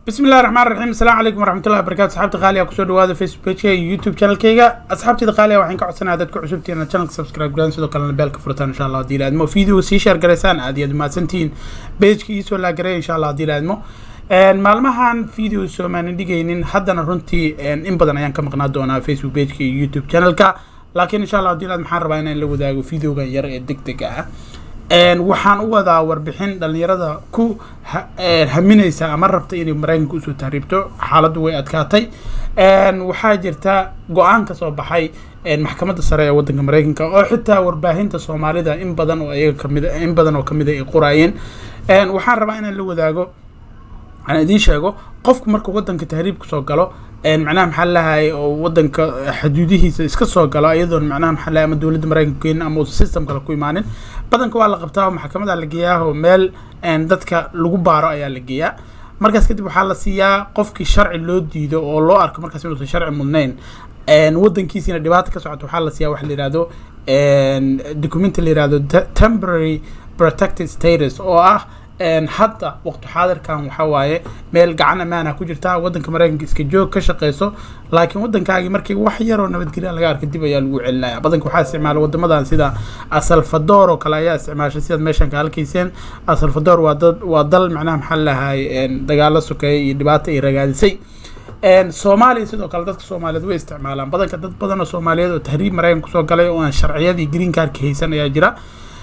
bismi illahi raxmaan raxiim asalaamu calaykum waraxmatullahi wabarakatu asxaabta qaaliga kusoo dhawaada facebook pageka iyo youtube channelkayga asxaabtayda qaaliga waxaan ka codsanayaa dadka cusubtiin inaad channelka subscribe garaan sidoo kalena beelka furataan insha allah haddii la admo video sii share garaysaan aad iyo aad mahadsantihiin pageka iisoo laagareeya insha allah haddii la admo maalmahan video soomaanin dhigaynin haddana runtii in badan ayaan ka maqnaa doonaa facebook pageka iyo youtube channelka laakiin insha allah haddii la ad maxaan rabaa inaan la wadaago videogan yar ee deg deg ah waxaan u wadaa warbixin dhalinyarada ku haminaysa ama rabta inay maraykanka usoo tahriibto xaaladdu way adkaatay waxaa jirta go-aan ka soo baxay maxkamadda sare ee waddanka maraykanka oo xitaa warbaahinta soomaalida in badan oo iyaga kamid in badan oo kamid a ay qoraayeen waxaan rabaa inaan la wadaago aan idiin sheego qofku markuu waddanka tahriibka soo galo macnaha maxaa lahay oo wadanka xuduudihiisa iska soo galo iyadoon macnaha maxaa lahay ama dowladda maraykanka keenin ama uusan system kale ku imaanin badanka waa la qabtaa oo maxkamada la geeyaa oo meel dadka lagu baaro ayaa la geeyaa markaas kadib waxaa la siiyaa qofkii sharci loo diido oo loo arko markaas inuusan sharci mudnayn wadankiisiina dhibaata ka socoto waxaa la siiyaa waxa la yihahdo documenti la yihahdo temporary protected status oo ah hadda waqti xaadirkan waxaa waaye meel gacan amaana ku jirta wadanka maraykanka iska joog ka shaqeyso laakiin wadankaagii markii wax yaroo nabadgelya laga arka dib ayaa lagu celinaya badanka waxaa isticmaala wadamadan sida asalfador oo kale ayaa isticmaashay sidaad meeshan ka halkayseen asalfador waa dad waa dal macnaha maxaa lahay dagaalo sokeeya iyo dhibaata ay ragaadisay soomaaliya sidoo kale dadka soomaaliyeed way isticmaalaan badanka dad badan oo soomaaliyeed oo tahriib maraykanka kusoo galay oo aan sharciyadii green cardka haysan ayaa jira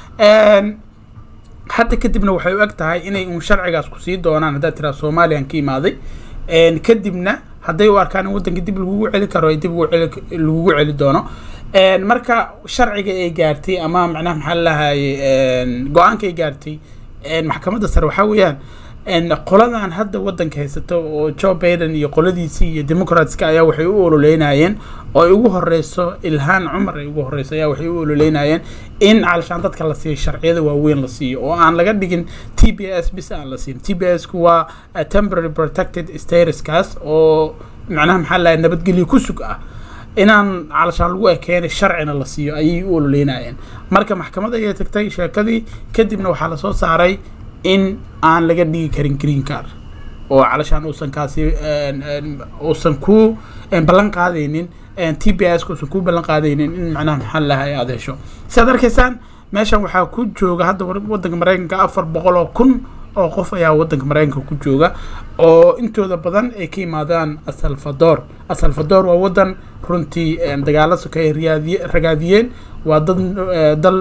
hadda kadibna waxay u eg tahay inay uun sharcigaas ku sii doonaan haddaad tiraa somaliyan ka imaaday kadibna hadday u arkaan in waddanka dib lagugu celi karo dib lagugu celi doono marka sharciga ay gaartay ama macnaha maxaa lahaye go-aanka ay gaartay maxkamadda sare waxaa weeyaan qoladan hadda waddanka haysato oo joe biden iyo qoladiisii iyo democratska ayaa waxay u ololeynayeen oo ay ugu horeyso ilhaan cumar ay ugu horeyso ayaa waxay u ololeynayeen in calashaan dadka la siiyo sharciyada waaweyn la siiyo oo aan laga dhigin t b s bis aan la siin t b s ku waa temporary protected statuskaas oo macnaha maxaa lahay nabadgelyo ku sug ah inaan calashaan lagu ekeenay sharcina la siiyo ayay u ololeynayeen marka maxkamad ayay tagtay sheekadii kadibna waxaa lasoo saaray in aan laga dhigi karin green card oo calashaan uusan kaasi uusan ku ballan qaadaynin t b s uusan ku ballan qaadaynin in macnaha maxaa lahay aada hesho siaad arkaysaan meeshan waxaa ku jooga hadda waddanka maraykanka afar boqol oo kun oo qof ayaa waddanka maraykanka ku jooga oo intooda badan ay ka yimaadaan asalfador asalfador waa waddan runtii dagaalo sokeey riyaadiye ragaadiyeen waa dad dal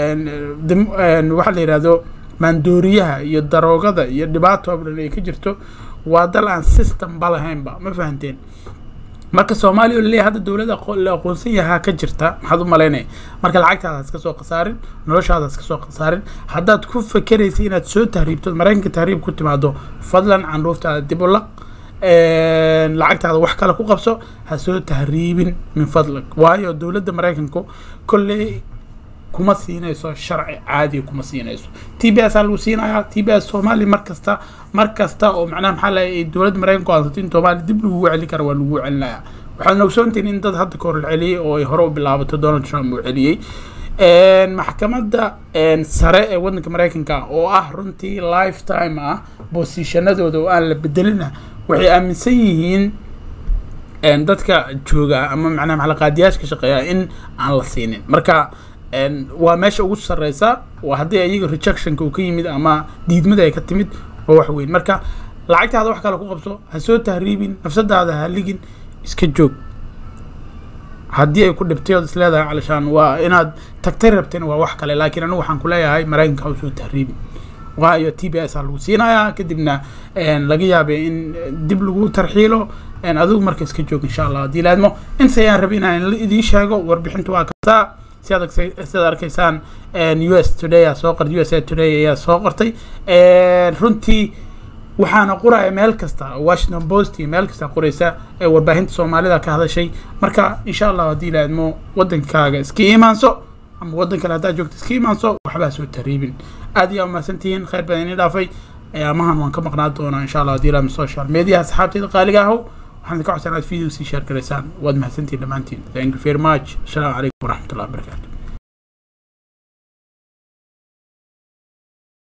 waxaa la yihahdo maandooriyaha iyo daroogada iyo dhibaato oo dhan ay ka jirto waa dal aan system ba lahaynba ma fahanteen marka soomaaliya oo laleeyahay hadda dowladda la aqoonsan yahaa ka jirta maxaad u malaynaya marka lacagtaada iska soo khasaarin noloshaada iska soo khasaarin haddaad ku fakeraysa inaad soo tahriibto maraykanka tahriib ku timaado fadlan candhuuftaada dib u laq lacagtaada wax kale ku qabso ha soo tahriibin min fadlag waayo dowladda maraykanku kolley kuma siinayso sharci caadiga kuma siinayso t b s aa lagu siinayaa t b s soomaaliya mar kasta mar kasta oo macnaha maxaa lahay dowladda maraykanku aansato in soomaaliya dib lagugu celi karo waa lagugu celinayaa waxaad ogsoontihin in dad hadda ka hor la celiyey oo ay hore u bilaabato donald trump uu celiyey maxkamadda sare ee waddanka maraykanka oo ah runtii lifetime ah bosishanadooda oo aan la bedelina waxay aaminsan yihiin dadka jooga ama macnaha maxaa qaadiyaasha ka shaqeeya in aan la siinin marka waa meesha ugu sareysa waa haddii ayaga rejectionka uu ka yimid ama diidmada ay ka timid waa wax weyn marka lacagtaada wax kale ku qabso ha soo tahriibin nafsadaada ha ligin iska joog haddii ay ku dhibtay ood isleedahay calashaan waa inaad tagtay rabteen waa wax kale laakiin anigu waxaan kuleeyahay maraykanka ha usoo tahriibin waayo t b s aa lagu siinayaa kadibna laga yaabay in dib lagu tarxiilo adigu marka iska joog insha allah haddii laadmo inta ayaan rabay inaan idiin sheego warbixintu waa kasaa sidaad arkaysaan u s today aa soo qortay u s a today ayaa soo qortay runtii waxaana qoraya meel kasta washington post iyo meel kasta qoraysa ee warbaahinta soomaalida ka hadashay marka insha allah haddii laadmo waddankaaga iska imaanso ama waddan kale haddaad joogto iska imaanso waxbaa soo tariibin aad iyo mahadsantihiin khayr badan inii dhaafay ayaamahan waan ka maqnaan doonaa insha allah haddii laadmo social media asxaabteeda qaaliga ahow waxaan ka codsan aad video sii share garaysaan waad mahadsantihiin dhammaantiin thank you very much asalaamu calaykum waraxmatullahi wabarakatu